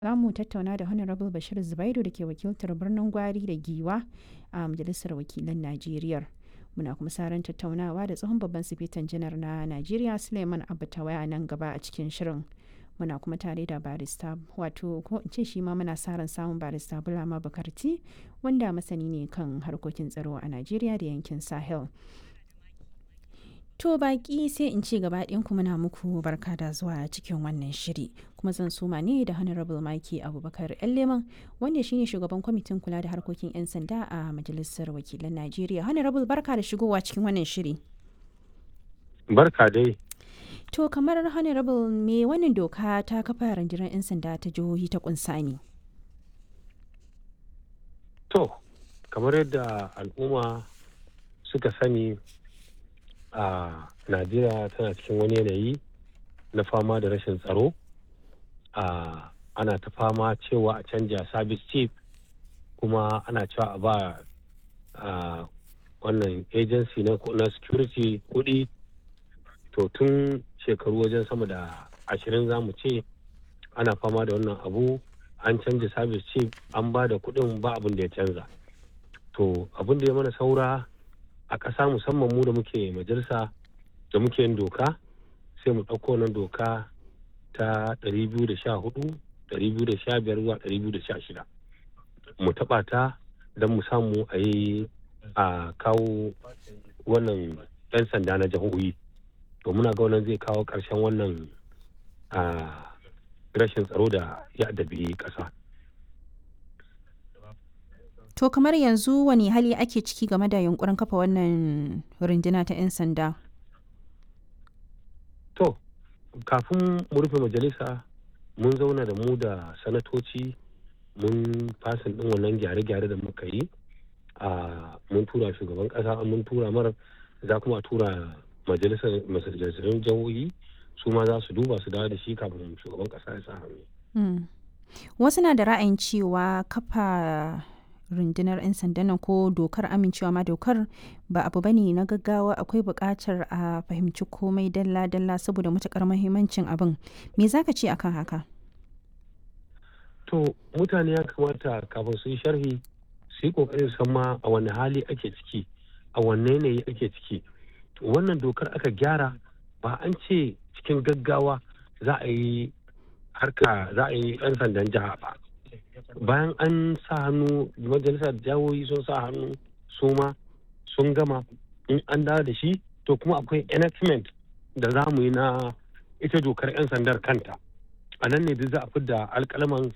Za mu tattauna da Honorable Bashir Zubairu da ke wakiltar birnin Gwari da Giwa a Majalisar Wakilan Najeriya. Muna kuma sa ran tattaunawa da tsohon babban sifetan janar na Najeriya Suleiman Abba Tawaya nan gaba a cikin shirin. Muna kuma tare da barista wato ko in ce shi ma muna sa ran samun barista Bulama Bukarti wanda masani ne kan harkokin tsaro a Najeriya da yankin Sahel. To baki sai in ce gaba ku muna muku barka da zuwa cikin wannan shiri kuma zan suma ne da Honorable Maki Abubakar Leman wanda shine shugaban kwamitin kula da harkokin 'yan sanda a Majalisar Wakilan Najeriya. Honorable barka da shigowa cikin wannan shiri. Barka dai. To kamar Honorable me wannan doka ta kafa rundunar 'yan sanda ta jihohi ta kunsa ne? To, kamar yadda al'umma suka sani a najeriya tana cikin wani yanayi na fama da rashin tsaro a ana ta fama cewa a canja service chief kuma ana cewa a ba a wannan agency na, na security kudi to tun shekaru wajen sama da ashirin za mu ce ana fama da wannan abu an canja service chief an ba da kudin ba abin da ya canza to abin da ya mana saura a ƙasa musamman mu da muke majalisa da muke yin doka sai mu ɗauko nan doka ta 214 215 zuwa 216 mu taɓa ta don mu samu a yi a kawo wannan 'yan sanda na jihohi to muna ga wannan zai kawo ƙarshen wannan rashin tsaro da ya adabi ƙasa. To kamar yanzu wani hali ake ciki game da yunkurin kafa wannan runduna ta 'yan sanda? To, kafin mu rufe majalisa mun zauna da mu da sanatoci mun fasin ɗin wannan gyare-gyare da muka yi a mun tura shugaban ƙasa mun tura mara za kuma a tura majalisar majalisar jihohi su ma za su duba su dawo da shi kafin shugaban ƙasa ya sa hannu. Wasu na da ra'ayin cewa kafa rundunar 'yan sandan nan ko dokar amincewa ma dokar ba abu bane na gaggawa akwai buƙatar a fahimci komai dalla-dalla saboda matuƙar mahimmancin abin me zaka ce akan haka to mutane ya kamata kafin su yi sharhi su yi ƙoƙarin san ma a wani hali ake ciki a wanne yanayi ake ciki wannan dokar aka gyara ba an ce cikin gaggawa za a yi harka za a yi 'yan sandan jiha ba bayan an sa hannu majalisar jawoyi sun sa hannu su ma sun gama in an dawo da shi to kuma akwai enactment da za mu yi na ita dokar 'yan sandar kanta a nan ne duk za a fidda alkalaman